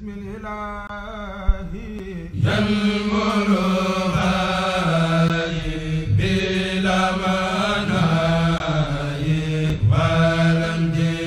بسم الإله ينمر بلا مناي ولم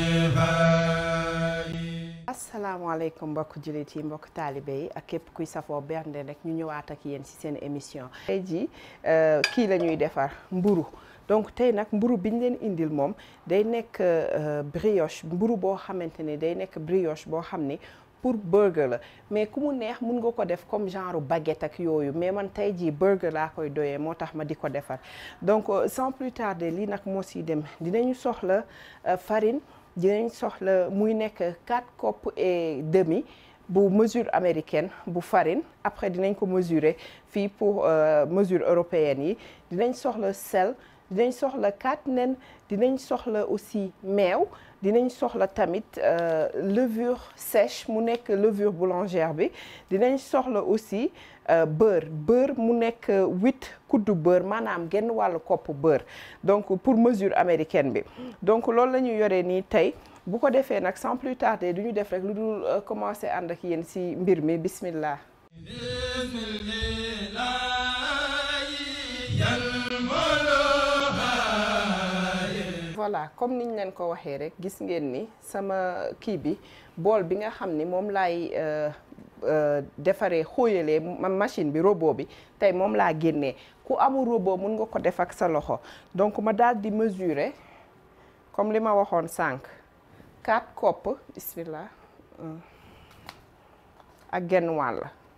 جفاي asalaamaaleykum mbokk jullit yi mbokk taalibe yi ak képp kuy safoo bernde rek ñu ñëwaat ak yéen ci seen émission tey jii kii la ñuy defar mburu donc tey nag mburu bi ñu leen indil moom day nekk brioche mburu boo xamante ni day nekk brioche boo xam ni pour burger la mais ku mu neex mun nga ko def comme genre baguette ak yooyu mais man tey jii burger laa koy doyee moo tax ma di ko defar donc sans plus tarder lii nag moo siy dem dinañu soxla farine dinañ soxla muy nekk 4 coupes et demi bu mesure américaine bu farine après dinañ ko mesurer fii pour mesure européenne yi dinañ soxla sel dinañ soxla 4 nen dinañ soxla aussi meew dinañ soxla tamit levure sèche mu nekk levure boulangère bi dinañ soxla aussi beurre beurre mu nekk huit kuddu beurre maanaam genn wàllu kopp beurre donc pour mesure américaine bi donc loolu la ñu yoree nii tey bu ko defee nag sans plus tarder du ñu def rek lu dul commencer ànd ak yéen ci mbir mi bismillah بسم الإله ينمر voilà comme niñ leen ko waxee rek gis ngeen ni sama kii bi bool bi nga xam ni moom laay defaree xóoyalee ma machine bi robot bi tey moom laa génnee ku amul robot mun nga ko def ak sa loxo donc ma daal di mesurer comme li ma waxoon sànq 4 kopp bismillah ak genn wàll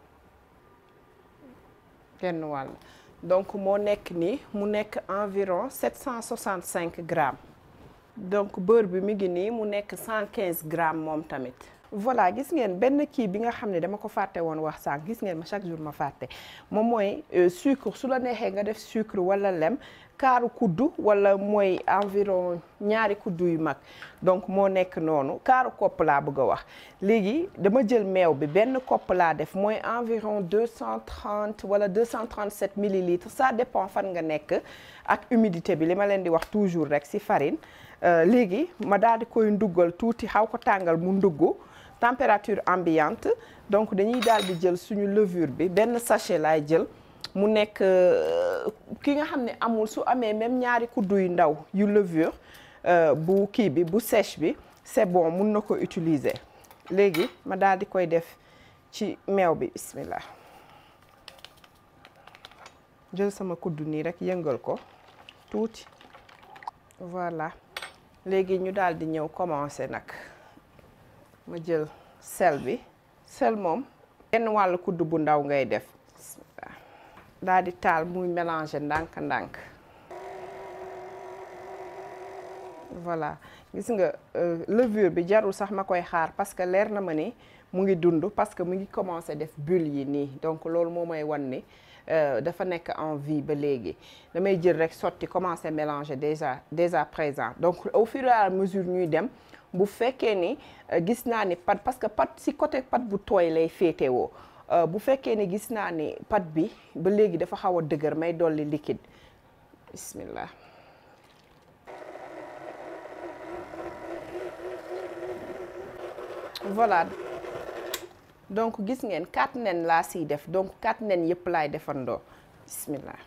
genn wàll donc moo nekk nii mu nekk environ 765 grammes donc beurre bi mi ngi nii mu nekk 115 grammes moom tamit voilà gis ngeen benn kii bi nga xam ne dama ko fàtte woon wax sànq gis ngeen ma chaque jour ma fàtte moom mooy sucre su la neexee nga def sucre wala lem kaaru kuddu wala mooy environ ñaari kuddu yu mag donc moo nekk noonu kaaru kopp laa bëgg a wax léegi dama jël meew bi benn kopp laa def mooy environ 230 wala 237 millilitres ça dépend fan nga nekk ak humidité bi li ma leen di wax toujours rek ci farine léegi ma daal di koy nduggal tuuti xaw ko tàngal mu ndugg température ambiante donc dañuy daal di jël suñu levure bi benn sachet laay jël mu nekk ki nga xam ne amul su amee même ñaari kuddu yu ndaw yu levure bu kii bi bu sèche bi c'est bon mun na ko utiliser léegi ma daal di koy def ci meew bi bismillah jël sama kuddu nii rek yëngal ko tuuti voilà léegi ñu daal di ñëw commencer nag ma jël sel bi sel moom benn wàllu kuddu bu ndaw ngay def bismillah daal di taal muy mélanger ndànk-ndànk voilà gis nga levure bi jarul sax ma koy xaar parce que leer na ma ni mu ngi dund parce que mu ngi commencer def bulle yi nii donc loolu moo may wan ni dafa nekk en vie ba léegi damay jël rek sotti commencer mélanger déjà déjà présent donc au fur et à mesure ñuy dem bu fekkee ni gis naa ni pat parce que pat si côté pat bu tooy lay féetewoo bu fekkee ni gis naa ni pat bi ba léegi dafa xaw a dëgër may dolli liquide bismillah voilà donc gis ngeen quatre nen laa siy def donc quatre nen yëpp laay defandoo bismillah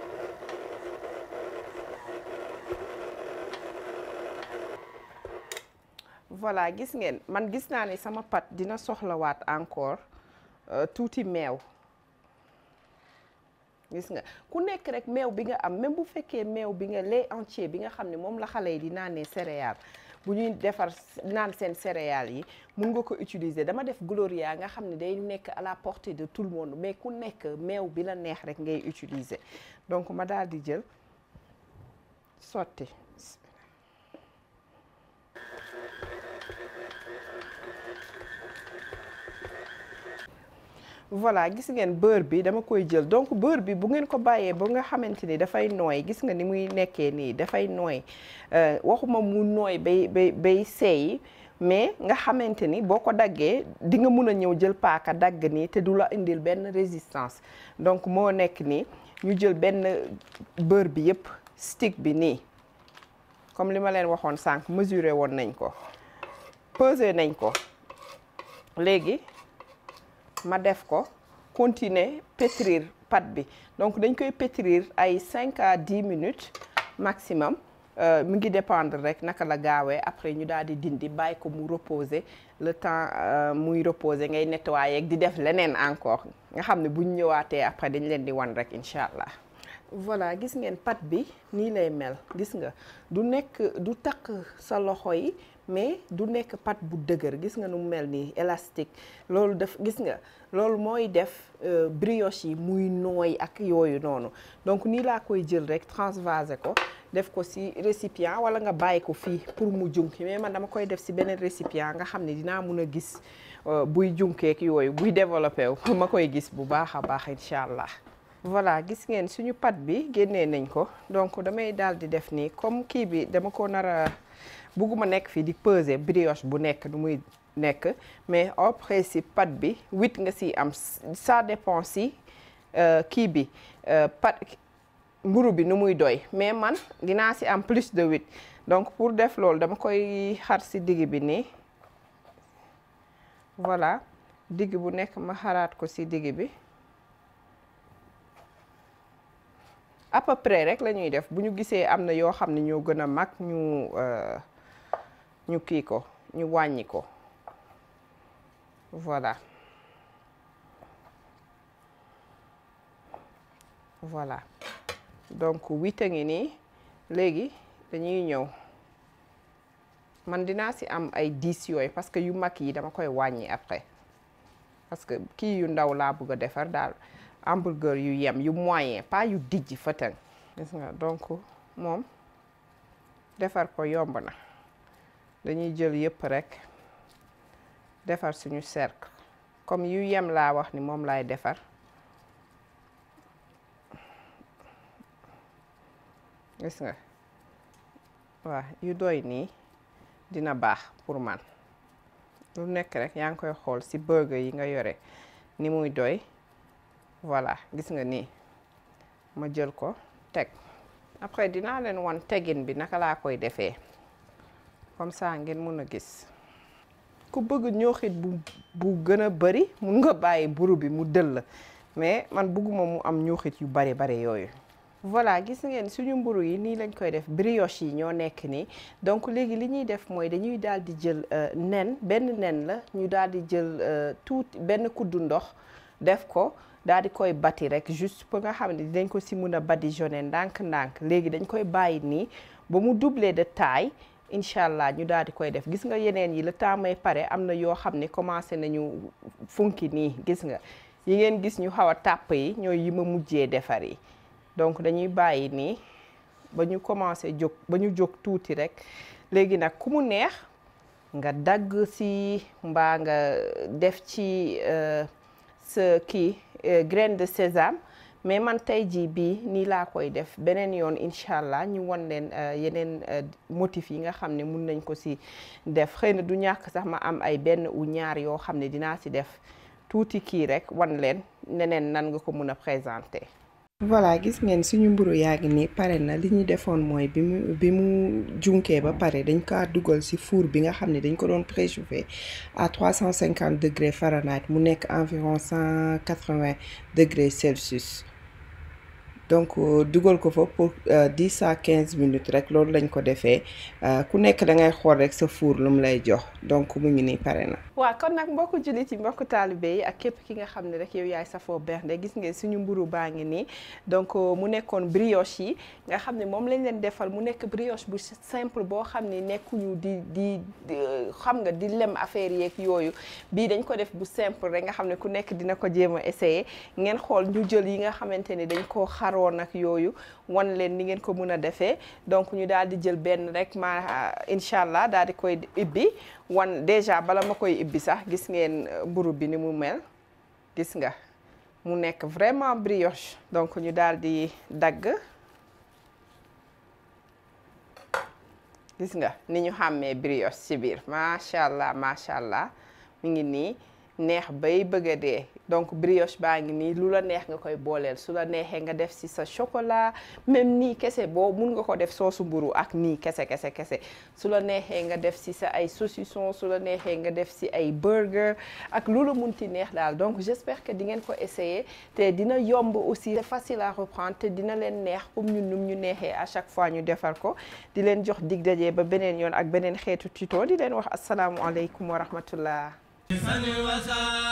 voilà gis ngeen man gis naa ni sama pat dina soxlawaat encore tuuti meew gis nga ku nekk rek meew bi nga am même bu fekkee meew bi nga lait entier bi nga xam ne moom la xale yi di naanee céréales bu ñuy defar naan seen céréales yi mun nga ko utiliser dama def Gloria nga xam ne day nekk à la portée de tout le monde mais ku nekk meew bi la neex rek ngay utiliser donc ma daal di jël sotti voilà gis ngeen beurre bi dama koy jël donc beurre bi bu ngeen ko bàyyee ba nga xamante ni dafay nooy gis nga ni muy nekkee nii dafay nooy waxuma mu nooy bay bay bay seey mais nga xamante ni boo ko daggee di nga mun a ñëw jël paaka dagg nii te du la indil benn résistance donc moo nekk nii ñu jël benn beurre bi yëpp stick bi nii comme li ma leen waxoon sànq mesuré woon nañ ko pesé nañ ko léegi ma def ko continuer pétrir pâte bi donc dañ koy pétrir ay 5 à 10 minutes maximum mu ngi dépendre rek naka la gaawee après ñu daal di dindi bàyyi ko mu reposer le temps muy reposer ngay nettoyer di def leneen encore nga xam ne buñ ñëwaatee après dañ leen di wan rek incha allah. voilà gis ngeen pâte bi nii lay mel gis nga du nekk du takk sa loxo yi mais du nekk pâte bu dëgër gis nga nu mu mel nii élastique loolu def gis nga loolu mooy def brioche yi muy nooy ak yooyu noonu donc nii laa koy jël rek transvaser ko def ko ci récipient walla nga bàyyi ko fii pour mu junki mais man dama koy def ci beneen récipient nga xam ne dinaa mun a gis buy junkeek yooyu buy développé wu ma koy gis bu baax a baax incha allah. voilà gis ngeen suñu pâte bi génnee nañ ko donc damay daal di def nii comme kii bi dama ko nar a bugguma nekk fii di peser brioche bu nekk du muy nekk mais au principe pâte bi huit nga si am ça dépend si kii bi pâte mburu bi nu muy doy mais man dinaa si am plus de huit donc pour def loolu dama koy xar si digg bi nii voilà digg bu nekk ma xaraat ko si digg bi à peu près rek la ñuy def bu ñu gisee am na yoo xam ne ñoo gën a mag ñu ñu kii ko ñu wàññi ko voilà voilà donc huit a ngi nii léegi dañuy ñëw man dinaa si am ay dix yooyu parce que yu mag yi dama koy wàññi après parce que kii yu ndaw laa bëgg a defar daal hamburger yu yem yu moyen pas yu dijj fëtëng gis nga donc moom defar ko yomb na dañuy jël yëpp rek defar suñu cercle comme yu yem laa wax ni moom laay defar gis nga waaw yu doy nii dina baax pour man lu nekk rek yaa ngi koy xool ci burger yi nga yore ni muy doy voilà gis nga nii ma jël ko teg après dinaa leen wan tegin bi naka laa koy defee comme ça ngeen mun a gis ku bëgg ñooxit bu bu gën a bari mun nga bàyyi buru bi mu dëll mais man bëgguma mu am ñooxit yu bari bari yooyu voilà gis ngeen suñu mburu yi nii lañ koy def brioche yi ñoo nekk nii donc léegi li ñuy def mooy dañuy daal di jël nen benn nen la ñu daal di jël tuuti benn kuddu ndox def ko daal di koy bati rek juste pour nga xam ne dinañ ko si mun a badigeonner ndànk-ndànk léegi dañ koy bàyyi nii ba mu doubler de taille incha allah ñu daal di koy def gis nga yeneen yi le temps may pare am na yoo xam ne commencé nañu funki nii gis nga yi ngeen gis ñu xaw a tàpp yi ñooy yi ma mujjee defar yi donc dañuy bàyyi nii ba ñu commencé jóg ba ñu jóg tuuti rek léegi nag ku mu neex nga dagg si mbaa nga def ci sa kii graine de sésame mais man tey jii bii nii laa koy def beneen yoon incha allah ñu won leen yeneen motif yi nga xam ne mun nañ ko si def xëy na du ñàkk sax ma am ay benn ou ñaar yoo xam ne dinaa si def tuuti kii rek wan leen neneen nan nga ko mun a présenter. voilà gis ngeen suñu mburu yaa ngi nii pare na li ñu defoon mooy bi mu bi mu junkee ba pare dañ kaa dugal ci four bi nga xam ne dañ ko doon préchauffer à 350 degrés Fahrenheit mu nekk environ 180 degrés Celsius donc dugal ko fa pour 10 à 15 minutes rek loolu lañ ko defee ku nekk da ngay xool rek sa four lu mu lay jox donc mu ngi nii pare na. waaw kon nag mbokku jullit yi mbokku taalibe yi ak képp ki nga xam ne rek yow yaay safoo bernde gis ngeen suñu mburu baa ngi nii donc mu nekkoon brioche yi nga xam ne moom lañ leen defal mu nekk brioche bu simple boo xam ne nekkuñu di di xam nga di lem affaire yeeg yooyu bii dañ ko def bu simple rek nga xam ne ku nekk dina ko jéem a essayer ngeen xool ñu jël yi nga xamante ni dañ koo xaroon ak yooyu wan leen ni ngeen ko mën a defee donc ñu daal di jël benn rek ma incha allah daal di koy ibbi wan déjà bala ma koy ibbi sax gis ngeen mburu bi ni mu mel gis nga mu nekk vraiment brioche donc ñu daal di dagg gis nga ni ñu xàmmee brioche ci biir macha allah macha allah mi ngi nii neex bay bëgg a dee donc brioche baa ngi nii lu la neex nga koy booleel su la neexee nga def ci sa chocolat même nii kese boo mun nga ko def soosu mburu ak nii kese kese kese su la neexee nga def ci sa ay saucisson su la neexee nga def ci ay burger ak lu la munti neex daal donc j'espère que di ngeen ko essayer te dina yomb aussi c'est facile à reprendre te dina leen neex comme ñun num ñu neexee à chaque fois ñu defar ko di leen jox dig daje ba beneen yoon ak beneen xeetu tuto di leen wax asalaamualeykum wa rahmatullah sani wasa